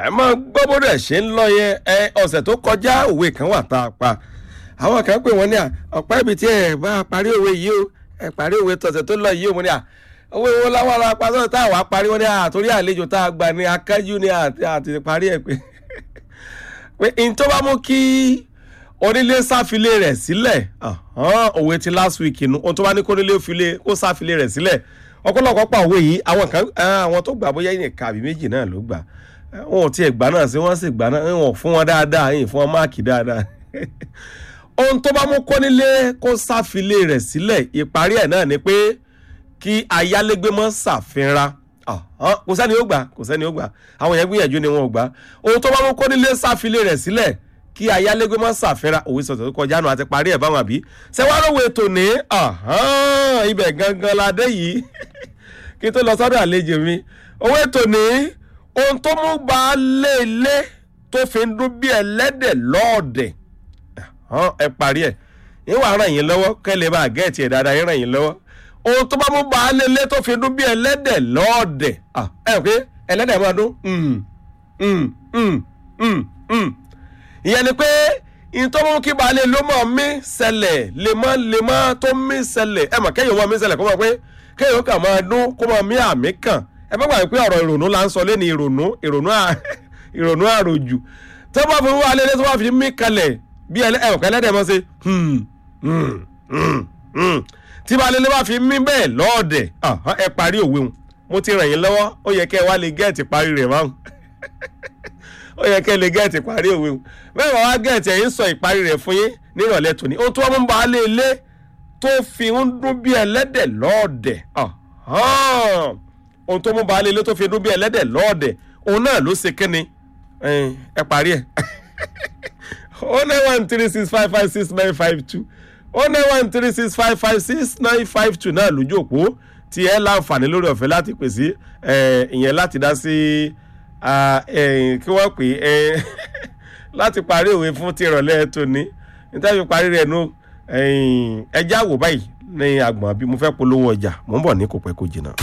ẹ máa gbọ́ bó dẹ̀ ṣe ń lọ yẹn ẹ ọ̀sẹ̀ tó kọjá òwe kan wà tá a pa àwọn kan pè wọ́n ní à ọ̀pá ibi tí ẹ bá parí òwe yìí o ẹ parí òwe tọ̀sẹ̀ tó lọ yìí o mo ní à owó ìwọ láwọn ará pa sọ́dọ̀ tá a wà parí wọn ní à torí àlejò tá a gbà ní akájú ní àti parí ẹ̀ pé pé n tó bá mú kí onílé sáfilé rẹ̀ sílẹ̀ òwe ti last week nu ohun tó bá ní kó onílé kó sáfilé rẹ̀ sílẹ̀ ọ̀pọ̀lọpọ̀ pa òwe yìí àwọn kan àwọn tó gbà bóyá yìnyín kàbí méjì náà ló gbà wọn ò tiẹ̀ gbà náà sí wọ́n sì gbà náà wọn fún wọn dáadáa yìí fún wọn máàkì dáadáa ohun tó bá mú kónílé kó sáfilé rẹ̀ sílẹ̀ ìparí ẹ̀ náà ni pé kí ayálégbé mọ́ ṣàfihàn kò sẹ́ni ó gbà kò sẹ́ni ó gbà àwọn yẹn gbìyànjú ni wọn ò gbà ohun tó bá mú kónílé sáfilé rẹ̀ sílẹ̀ kí ayálégbé mọ́ ṣàfihàn òwe sọ̀tọ̀ tó kọjá nù àti parí ẹ̀ báwọn àbí ṣẹ́wárọ̀wé ètò ní ibẹ̀ gangan la dé yìí kí tó lọ sọ́dọ̀ àlejò mi owó ètò ní ohun tó mú gba léèlé tó fi ń dún bí ẹlẹ́dẹ̀ lọ́ọ̀dẹ̀ ẹ parí ẹ̀ ìwà ràn yín lọ́wọ́ kẹ́lẹ́ bá gẹ̀ẹ́tì ẹ̀ dáadáa yín ràn yín lọ́wọ́ ohun tó bá mú gba léèlé tó fi ń dún bí ẹlẹ́dẹ̀ lọ́ọ̀dẹ̀ ẹ pé ẹlẹ́dẹ̀ máa dún ìyẹn ni pé ìyẹn tó mú kí baálé ló mọ̀ mí ṣẹlẹ̀ lemọ́ tó mí ṣẹlẹ̀ ẹ mọ̀ kẹ́yìn wọn mí ṣẹlẹ̀ kó mọ̀ pé kéèyàn kàn máa dún kó máa mí àmì kàn ẹ má gbàgbé pé ọ̀rọ̀ ìrònú là ń sọ lé ní ìrònú ìrònú ìrònú àròjù tó bá fi wá lélẹ́ tó bá fi mí kalẹ̀ bí ẹ̀wọ̀n ẹlẹ́dẹ̀ mọ́ ṣe tí bá lélẹ́ bá fi mí bẹ́ẹ̀ lọ́ọ̀dẹ̀ ẹ parí òwe wọn mo ti ràn yín lọ́wọ́ ó yẹ kẹ́ ẹ wá lè gẹ́ẹ̀tì parí rẹ̀ máa ó yẹ kẹ́ ẹ lè gẹ́ẹ̀tì parí òwe wọn bẹ́ẹ̀ wá gẹ́ẹ̀tì ẹ̀yìn sọ ìparí rẹ̀ fún yín nírọ̀lẹ́ tòní ohun tó wọ́n mú ba lé ilé tó fi ń dún bí ẹlẹ́dẹ̀ lọ́ọ̀dẹ̀ ohun tó mú baálé ilé tó fi dún bí ẹlẹ́dẹ̀ lọ́ọ̀dẹ̀ òun náà ló ṣe kíni ẹ parí ẹ̀ o nine one three six five five six nine five two o nine one three six five five six nine five two náà lójú òpó tí ẹ láǹfààní lórí ọ̀fẹ́ láti pè sí ìyẹn láti dá sí kí wọ́n pè é láti parí òwe fún ti ìrọ̀lẹ́ tòní nítorí parí rẹ̀ nù ẹjẹ́ àwò báyìí ní agbọ̀n bí mo fẹ́ polówó ọjà mò ń bọ̀ ní kò pẹ́ kò jìnnà.